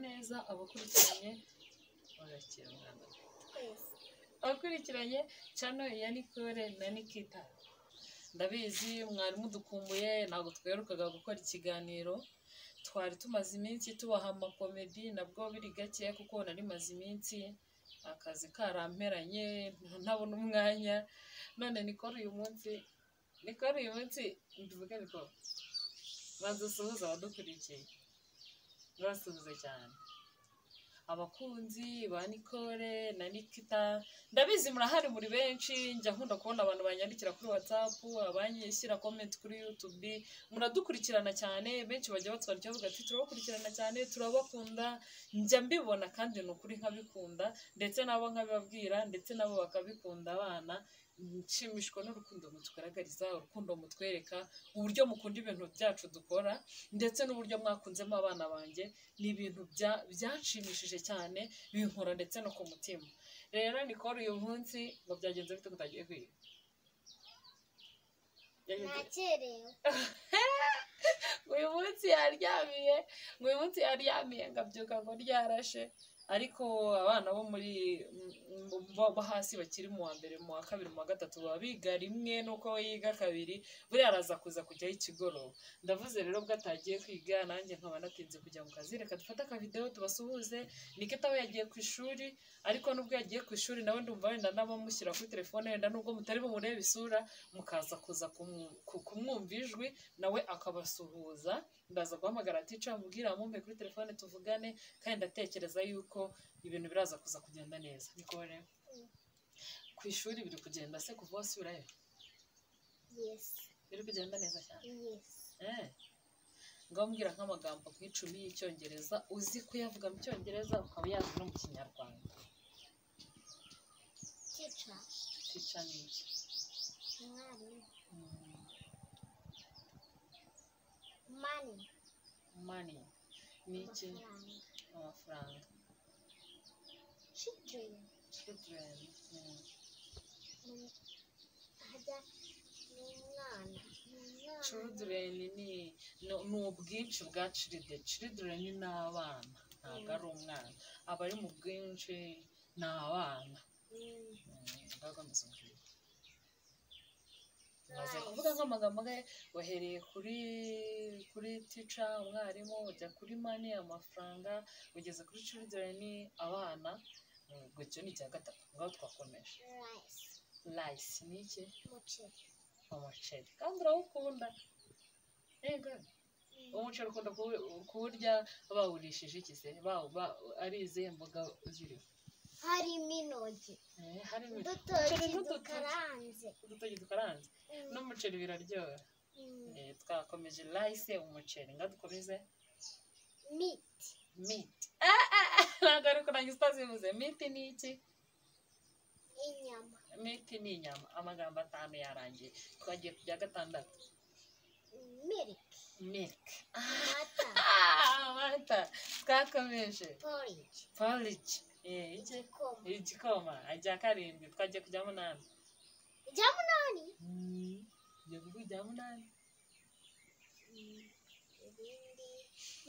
neza abakurikiranye barakira abakurikiranye cano ya Nicole na Nikita ndabizi mwari mudukumbuye ntabwo twerukaga gukora ikiganiro twari tumaze iminsi tubaha amakomedi nabwo biri gake kuko nari maze iminsi akazi karamperanye ntabona umwanya none Nicole uyu munsi Nicole uyu munsi mbivuge Nicole banza usuhuze abadukurikiye urasuhuze cyane abakunzi ba Nicole na Nikita ndabizi murahari muri benshi njya nkunda kubona abantu banyandikira kuri WhatsApp abanyishyira comment kuri YouTube muradukurikirana cyane benshi bajya batwarira bavuga ati turabakurikirana cyane turabakunda njya mbibona kandi ni ukuri nkabikunda ndetse nabo nkabibabwira ndetse nabo bakabikunda abana nshimishwa n'urukundo mutugaragariza urukundo mutwereka uburyo mukunda ibintu byacu dukora ndetse n'uburyo mwakunzemo abana banjye ni ibintu bya- byanshimishije cyane binkora ndetse no ku mutima rero Nicole uyu munsi ngo byagenze bite ko utagiye kwiga Byagenze- nakerewe uyu munsi yaryamiye ngo uyu munsi yaryamiye ngabyuka ngo ryarashe ariko abana bo muri mu- bo- bo hasi bakiri mu wa mbere mu wa kabiri mu wa gatatu baba biga rimwe nuko we yiga kabiri buriya araza kuza kujyaho ikigoroba ndavuze rero ubwo atagiye kwiga nanjye nkaba natinze kujya mu kazi reka dufate akavidewo tubasuhuze nikita we yagiye ku ishuri ariko nubwo yagiye ku ishuri nawe ndumva wenda n'abamushyira kuri telefone wenda nubwo mutari bumurebe isura mukaza kuza kumu- ku- kumwumva ijwi nawe akabasuhuza ndaza guhamagara tica mubwira amumpe kuri telefone tuvugane kandi ndatekereza yuko ibintu biraza kuza kugenda neza bikore ku ishuri biri kugenda se kuva wasubirayo yesi biri kugenda neza cyane yesi eh ngaho mbwira nk'amagambo nk'icumi y'icyongereza uzi kuyavuga mu cyongereza ukaba yazi no mu kinyarwanda tica tica ni iki umwarimu Mm, mani money ni iki amafaranga amafaranga children children mm. ni hajya ni umwana ni umwana children ni ni ni ubwinshi bwa children children ni abana ntabwo ari umwana aba ari mu bwinshi ni abana Mm, Mm, ndavuga amaze kubwira. Maze kuvuga nk'amagambo angahe wahereye kuri kuri tica umwarimu ujya kuri mani amafaranga ugeze kuri children abana Mm, gutyo ni icya gatatu ngaho twakomeje rice rice ni iki umuceri umuceri kandi urawukunda yego umuceri ukunda kuwu- kuwurya bawurishije iki se Bawu- ba- ari izihe mboga ziriho harimo intoki Eh, harimo udutoki n'udutoki. dukaranze udutoki dukaranze Mm, n'umuceri biraryoha mm. Eh, twakomeje rice umuceri nga dukomeze meat meat Ah, ah, ah, ntabwo ari kurangiza utazivuze meat ni iki inyama meat ni inyama amagambo atanu yarangiye twagiye ku bya gatandatu milk milk amata ah, amata twakomeje porridge porridge eh, iki igikoma igikoma ajya karindwi twajya kujya munani ijya munani ujya kuvuga ijya munani Mm, ibindi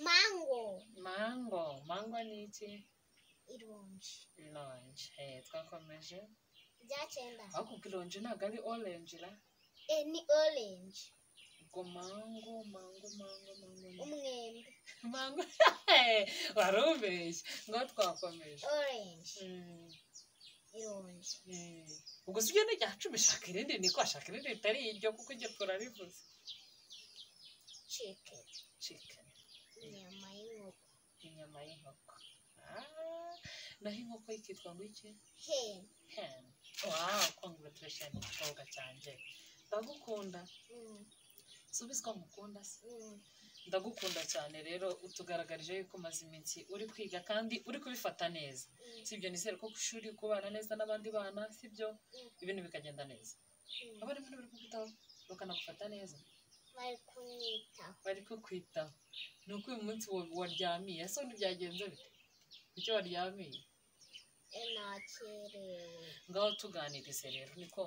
mango mango mango ni iki ironji ironji eh, twakomeje rya cyenda ariko ubwo ironji ntabwo ari orange ra Eh, ni orange ubwo mango mango mango mango ni- umwembe mango wari ubeshye ngo twakomeje orange Mm, ironji eh. ubwo si byo ni irya cumi shaka irindi ni ko shaka irindi ritari iryo kuko iryo turarivuze chicken chicken inyama y'inkoko inyama y'inkoko Ah, naho inkoko ikitwa ngo iki hen hen wow congratulation igikobwa cyanjye ndagukunda Mm, subiza ko ngukunda se mm, ndagukunda cyane rero utugaragarije yuko umaze iminsi uri kwiga kandi uri kubifata neza mm, sibyo nizere ko ku ishuri uri kubana neza n'abandi bana sibyo ibintu bikagenda neza mm. abarimu bari kukwitaho bakanagufata neza bari kunyitaho bari kukwitaho ni uko uyu munsi wa- waryamiye ese ubundi byagenze bite icyo waryamiye nakerewe ngaho tuganirize rero niko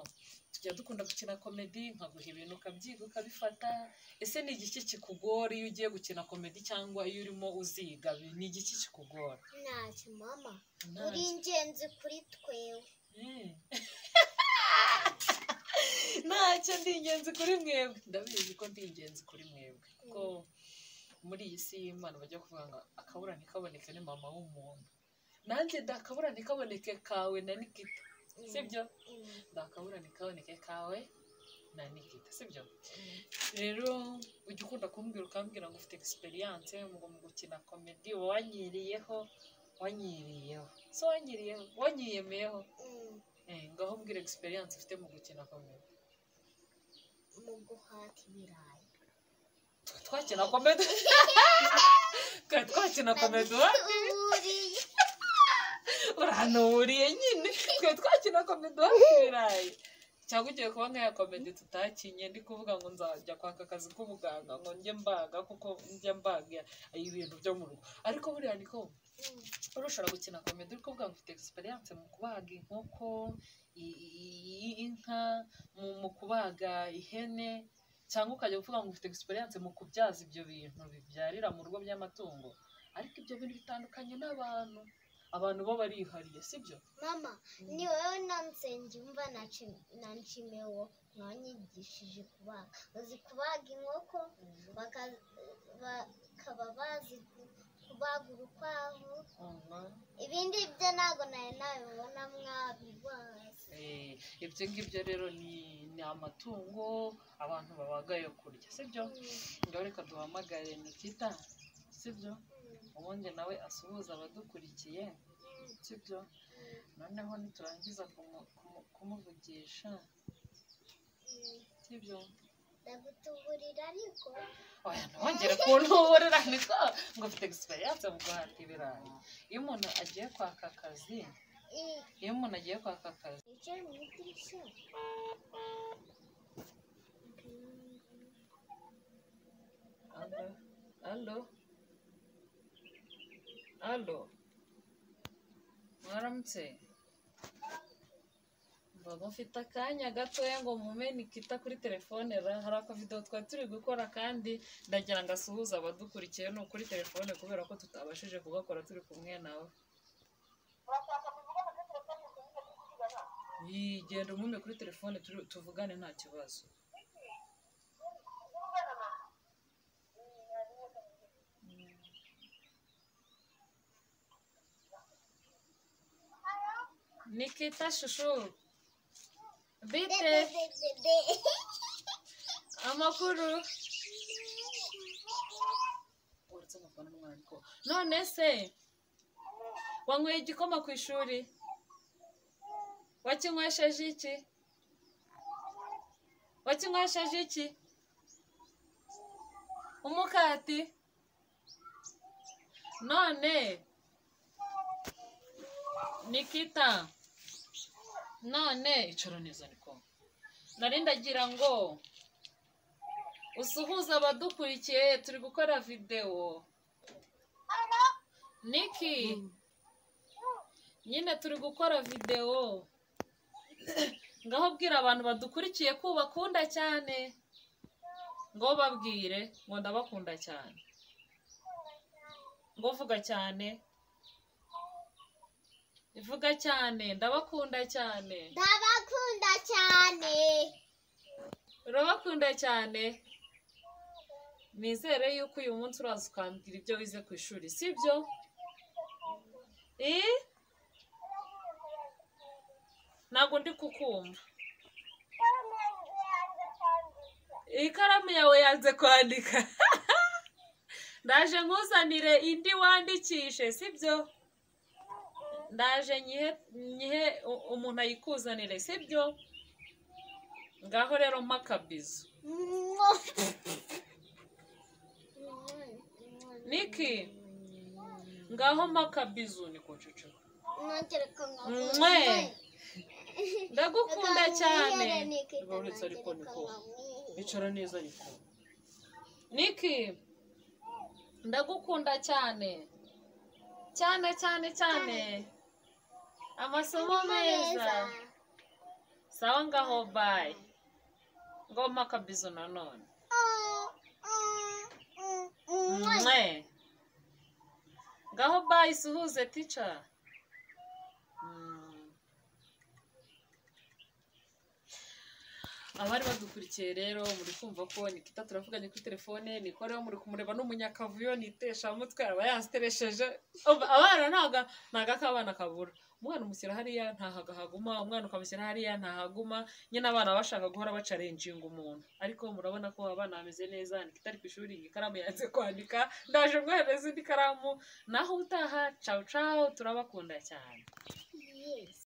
tujya dukunda gukina komedi nkaguha ibintu ukabyiga ukabifata ese ni igiki kikugora iyo ugiye gukina komedi cyangwa iyo urimo uziga ni igiki kikugora ntacyo mama uri Ntacyo. ingenzi kuri twewe Mm. ntacyo ndi ingenzi kuri mwebwe ndabizi ko ndi ingenzi kuri mwebwe kuko muri iyi si y'imana bajya kuvuga ngo akabura ntikaboneke ni mama w'umuntu nanjye ndakabura ntikaboneke kawe na nikita Mm, sibyo mm, ndakabura ntikaboneke kawe na nikita sibyo mm. rero ujya ukunda kumbwira ukambwira ngo ufite egisperiyanse ngo mu gukina komedi wanyiriyeho wanyiriyeho so wanyiriyeho wanyiyemeyeho Mm, Eh, ngaho mbwira egisperiyanse ufite mu gukina komedi mu guhata ibirayi Twa- twakina komedi Twa- twakina komedi wa Nabituririye. uranuburiye nyine twe twakina komedi wakibirayi cyangwa ugiye kuba nk'iya komedi tutakinye ndi kuvuga ngo nzajya kwaka akazi k'ubuganga ngo njye mbaga kuko njya mbaga ibintu byo mu rugo ariko buriya niko Mm, urushobora gukina komedi uri kuvuga ngo ufite egisperiyanse mu kubaga inkoko i- i- i- inka mu- mu kubaga ihene cyangwa ukajya uvuga ngo ufite egisperiyanse mu kubyaza ibyo bintu bibyarira mu rugo by'amatungo ariko ibyo bintu bitandukanye n'abantu abantu bo barihariye sibyo mama ni wowe nansenge umva na Nci- na nshimewo mwanyigishije kubaga uzi kubaga inkoko baka- bakaba bazi ku- kubaga urukwavu ibindi byo ntabwo nari nabibona mwabibazi Eh, ibyo ngibyo rero ni ni amatungo abantu babaga yo kurya sibyo ngaho reka duhamagare nikita sibyo ubundi nawe asuhuza abadukurikiye sibyo noneho niturangiza kumu- kumu- kumuvugisha sibyo ndagutuburira ariko oya ntongere kuntuburira niko ngo ufite egisperiyanse mu guhata ibirayi iyo umuntu agiye kwaka akazi i- iyo umuntu agiye kwaka akazi icyo mu idirishya alo alo alo mwaramutse mbaga mfite akanya gatoya ngo mume nikita kuri telefone ra hari akavidewo twari turi gukora kandi ndagira ngo asuhuze abadukurikiye ni ukuri telefone kubera ko tutabashije kugakora turi kumwe nawe Yii, genda umpume kuri telefone turi- tuvugane nta kibazo nikita shushu bite bebebebebe amakuru none se wanyweye igikoma ku ishuri wakinywesheje iki wakinywesheje iki umukati none nikita none icara neza niko nari ndagira ngo usuhuze abadukurikiye turi gukora videwo niki nyine turi gukora videwo ngaho bwira abantu badukurikiye ko ubakunda cyane ngo babwire ngo ndabakunda cyane ngo vuga cyane vuga cyane ndabakunda cyane ndabakunda cyane urabakunda cyane nizere yuko uyu munsi uraza ukambwira ibyo wize ku ishuri sibyo Eh? ntabwo ndi kukumva ikaramu yawe yanze kwandika ndaje nkuzanire indi wandikishe sibyo ndaje nyihe nyihe u- umuntu ayikuzanire sibyo ngaho rero mpa akabizu Niki? ngaho mpa akabizu ni ku nshuro nongereka Mwe. ndagukunda cyane uretse ariko niko niko icara neza ariko niki ndagukunda cyane cyane cyane cyane amasomo meza sawa ngaho bayi ngoma kabizo nanone mwe ngaho bayi suhuze tica Mm. abari badukurikiye rero muri kumva ko nikita turavuganye kuri telefone nikoreho muri kumureba n'umunyakavuyo niteshamutwe aba yaziteresheje Umva, abana ntago ntago akabana kabura umwana umushyira hariya ntahaga haguma umwana ukamushyira hariya ntahaguma nyine abana baba bashaka guhora bacarenjinga umuntu ariko murabona ko abana bameze neza nikita ari ku ishuri ikaramu yanze kwandika ndaje guhereza indi karamu naho utaha cawu cawu turabakunda cyane Yes.